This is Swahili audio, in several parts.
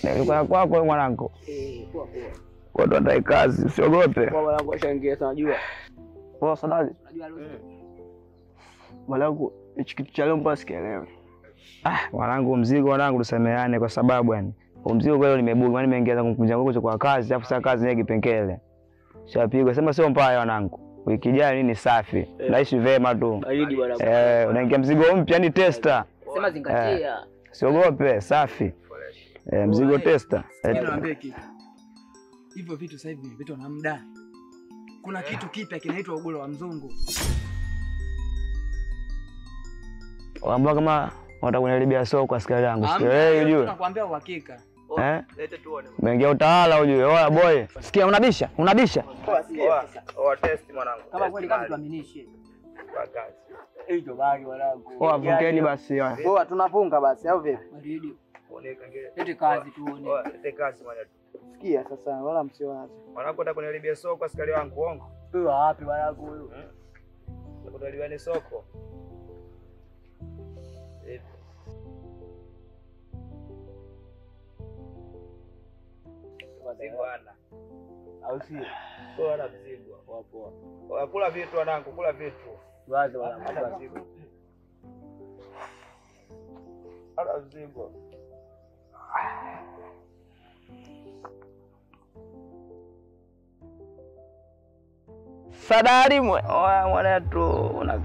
Nilikuwa kwako wewe mwanangu. Eh, poa poa. Kwa ndo ndai kazi, usiogope. Kwa mwanangu ashaingia sana unajua. Poa Sadali. Unajua leo. Mwanangu, hichi kitu cha leo mpaka sikielewi. Ah, mwanangu mzigo mwanangu tusemeane kwa sababu yani huu mzigo kwa leo nimebuga, maana nimeingia zangu kunja nguo kwa kazi, afu sasa kazi yenyewe kipengele. Shapigwa, sema sio mbaya wanangu. Wiki ijayo nini safi. Naishi vema tu. Baridi bwana. Eh, unaingia mzigo mpya ni tester. Sema zingatia. Siogope, safi. Eh, mzigo tester. Sikia Eh, niwaambie kitu. Hivyo vitu sasa hivi vimepitwa na muda. Kuna kitu kipya kinaitwa ugoro wa mzungu. Waambia kama wanataka kuniharibia soko askari yangu. Hamna, Sielewi hiyo ujue. Nakwambia uhakika. Eh? Lete tuone. Umeingia utawala ujue. Oya boy. Sikia unabisha? Unabisha? Oa test mwanangu. Kama kweli kama tuaminishe. Kwa kazi. Hiyo bali mwanangu. Oya vungeni basi. oya. Poa tunafunga basi au vipi? Baridi. Oneka ngine. Lete kazi tuone. Oa, lete kazi mwana. Sikia sasa wala msiwaze. Mwanangu nataka kuniharibia soko askari wangu uongo. Huyo wapi mwanangu huyo? Kutaliwa ni soko. Eh, Mzigo ana. Au sio? Kwa ana mzigo. Poa poa. Oa, Kula vitu wanangu, kula vitu. Wazi mwanangu. Ana mzigo. Ana mzigo. Sadari mwe. Oya mwanetu. Una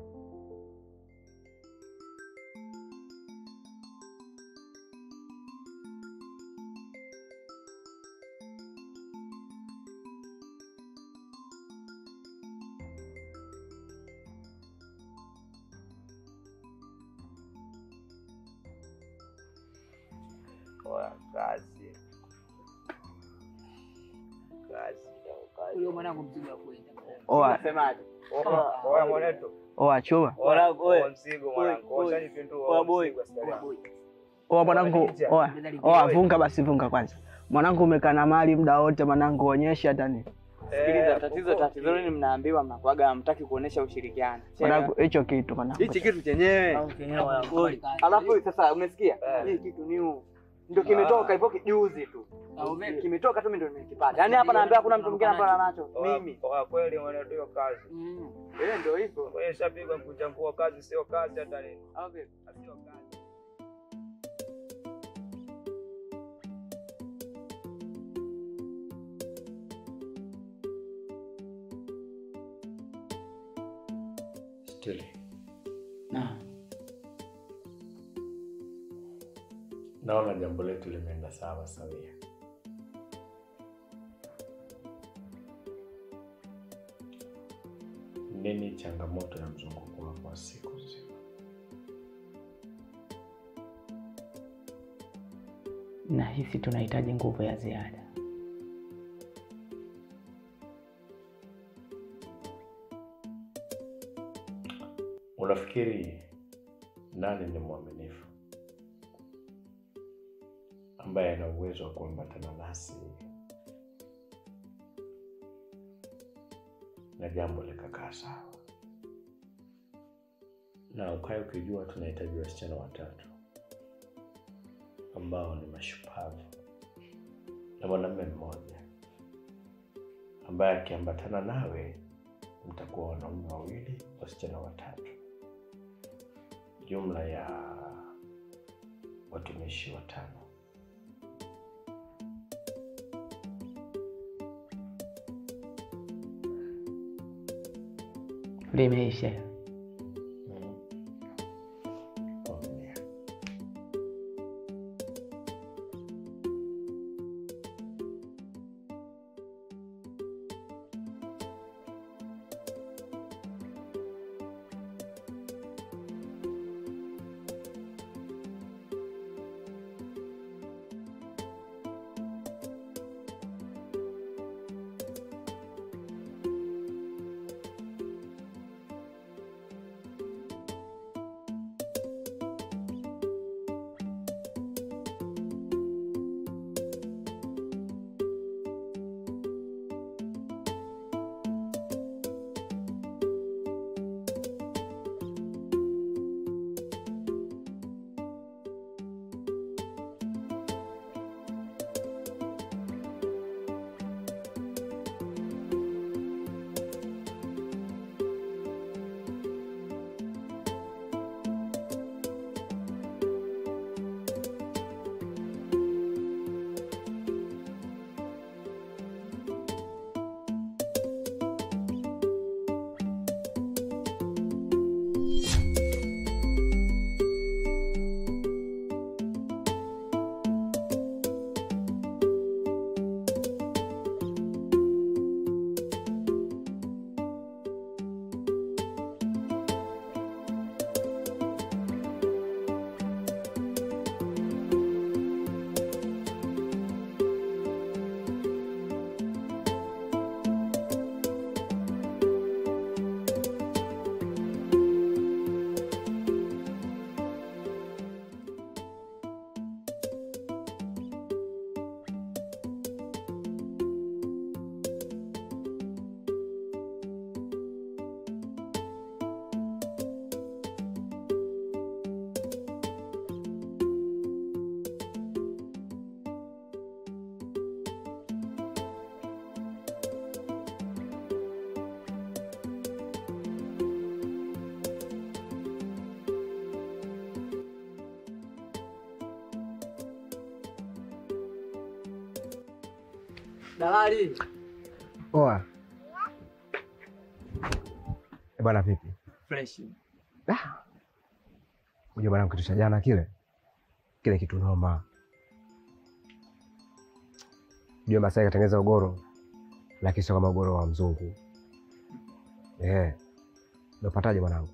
Oa, kazi. Kazi. Huyo mwanangu mzigo wa kwenda. Oa, Unasemaje? Oa, oa mwanetu. oa chuma. Mwanangu Oa wewe. mzigo mwanangu. Oi, Oa nipindua. Oa Oa boy. mzigo askari wangu. Oa mwanangu. Oa. Oa vunga basi vunga kwanza. Mwanangu umekaa na mali muda wote mwanangu onyesha hata ni. Sikiliza, Eh, tatizo uko- tatizo nini mnaambiwa mnakuaga hamtaki kuonesha ushirikiano. Mwanangu hicho kitu mwanangu. Hichi kitu chenyewe. Alafu sasa umesikia? Eh. Hii kitu new. Ndio kimetoka hivyo kijuzi tu. Kimetoka tu mimi ndio nimekipata. Yaani hapa naambia hakuna mtu mwingine ambaye anacho. Oa- Mimi. oa, kweli mwanetu hiyo kazi. Eh, ndio hivyo. Wewe shapigwa kuchambua kazi sio kazi hata nini. Au vipi? Sio kazi. Stili, Na naona jambo letu limeenda sawa sawia. Nini changamoto ya mzunguko wako wa siku nzima? Nahisi tunahitaji nguvu ya ziada. Unafikiri nani ni mwaminifu ambaye ana uwezo wa kuambatana nasi na jambo likakaa sawa, na ukae ukijua tunahitaji wasichana watatu ambao ni mashupavu na mwanamume mmoja ambaye akiambatana nawe mtakuwa wanaume wawili, wasichana watatu, jumla ya watumishi watano. Limeisha. Mm. Vumilia. Dalali. Poa. Eh, bwana vipi? Fresh. Unajua bwana kitu cha jana kile. Kile kitu noma. Unajua Masai katengeneza ugoro lakini sio kama ugoro wa mzungu. Eh. Unapataje mwanangu?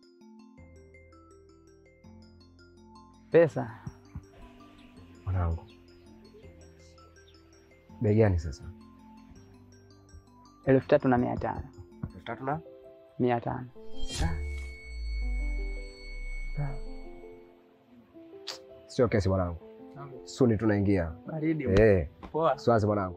Pesa Mwanangu. Bei gani sasa? elfu tatu na mia tano Elfu tatu na? mia tano Sio kesi mwanangu. Suni tunaingia. baridi. Eh, Poa. swazi mwanangu.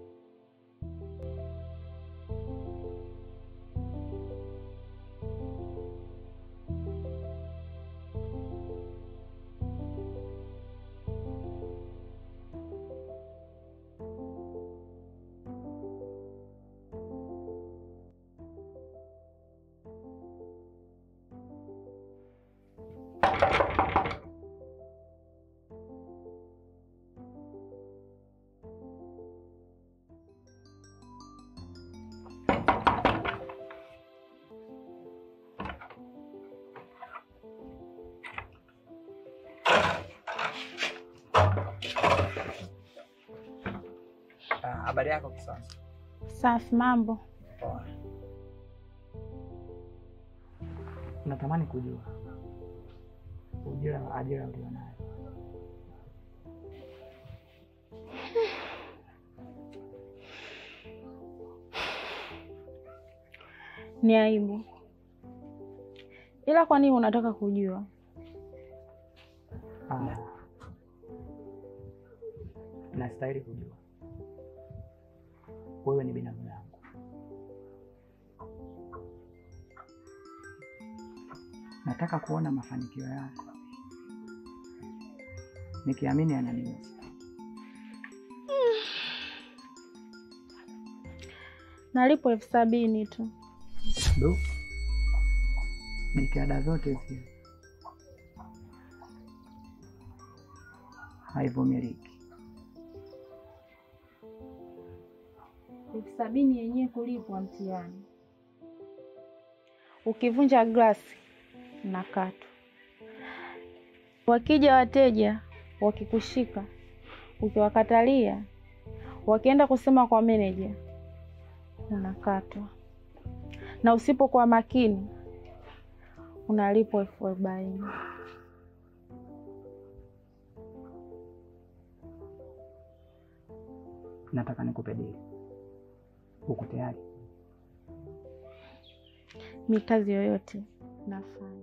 Ah, Habari yako kisasa? Safi, mambo. Poa. Natamani kujua ujira ajira ulionayo. Ni aibu, ila kwa nini unataka kujua? Ah. Nastahili kujua wewe ni binamu yangu. Nataka kuona mafanikio yako, nikiamini yananiweza. Nalipo elfu sabini tu. Du, jitihada zote zile haivumiliki. elfu sabini yenyewe kulipwa mtihani. Ukivunja glasi unakatwa. Wakija wateja wakikushika, ukiwakatalia, wakienda kusema kwa meneja, unakatwa, na usipokuwa makini unalipwa elfu arobaini. Nataka nikupe dili. Uko tayari? Mi kazi yoyote nafanya.